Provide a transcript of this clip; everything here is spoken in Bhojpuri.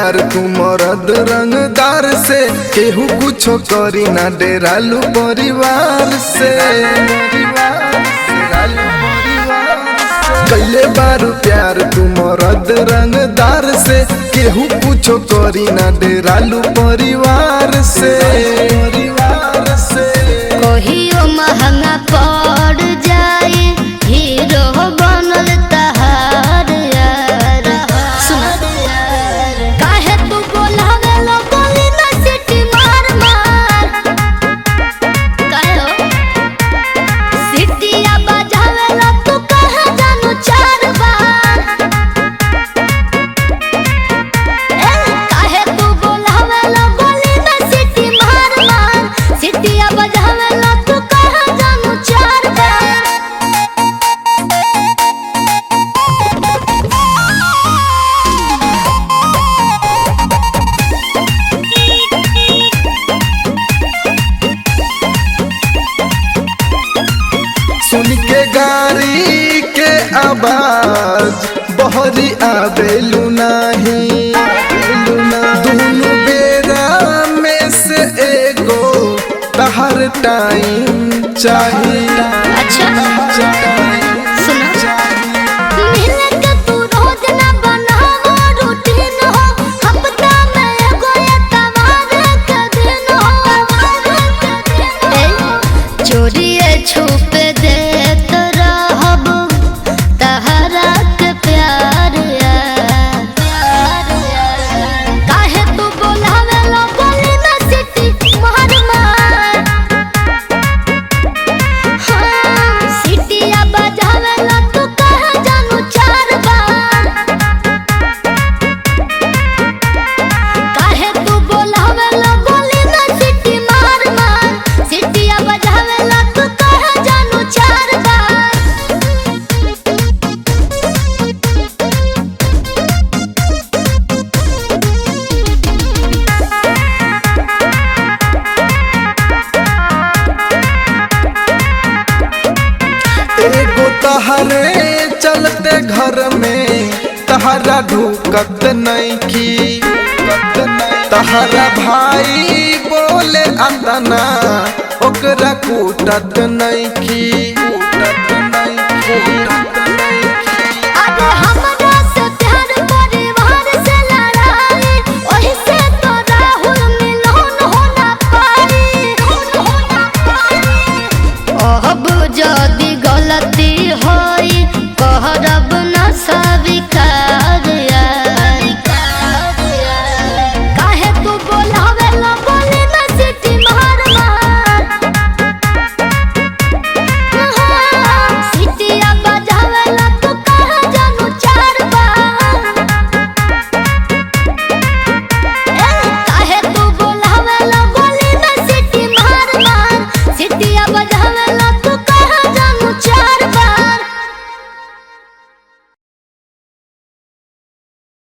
प्यार तू मरद रंगदार से केहू कुछो करी ना डेरालू परिवार से कैले बारू प्यार तू मरद रंगदार से केहू कुछो करी ना डेरालू परिवार से परिवार से कहियो महंगा पड़ जाए हीरो बनल तहार यार सुन काहे तू बोलावे लो बोली ना सिटी मार मार काहे हो सिटिया बजावे लो तू कहे जानू चार बार ए काहे तू बोलावे लो बोली ना सिटी मार मार सिटिया बजावे लो तू कहे जानू चार बार सुन के गाड़ी के आवाज बहरी आवेलू नाही दुनु बेरा में से एगो तहर टाइम चाहिए अच्छा सुनो मिले के तू रोज ना बनावो रूटीन हो हफ्ता में एगो एतवार के दिन हो ए चोरिए छुप देत रहब तहरा के प्यार यार काहे तू बोलावे लो बोली ना सिटी मार मार हाँ, सिटिया बजावे ला तू कहे जानू चार बार काहे तू बोलावे ला बोली ना सिटी मार मार सिटिया बजावे ला तू कहे जानू चार बार एगो तहरे चलते घर में तहरा ढुकत नहीं की तहरा भाई बोले अंदना ओकरा कूटत नहीं की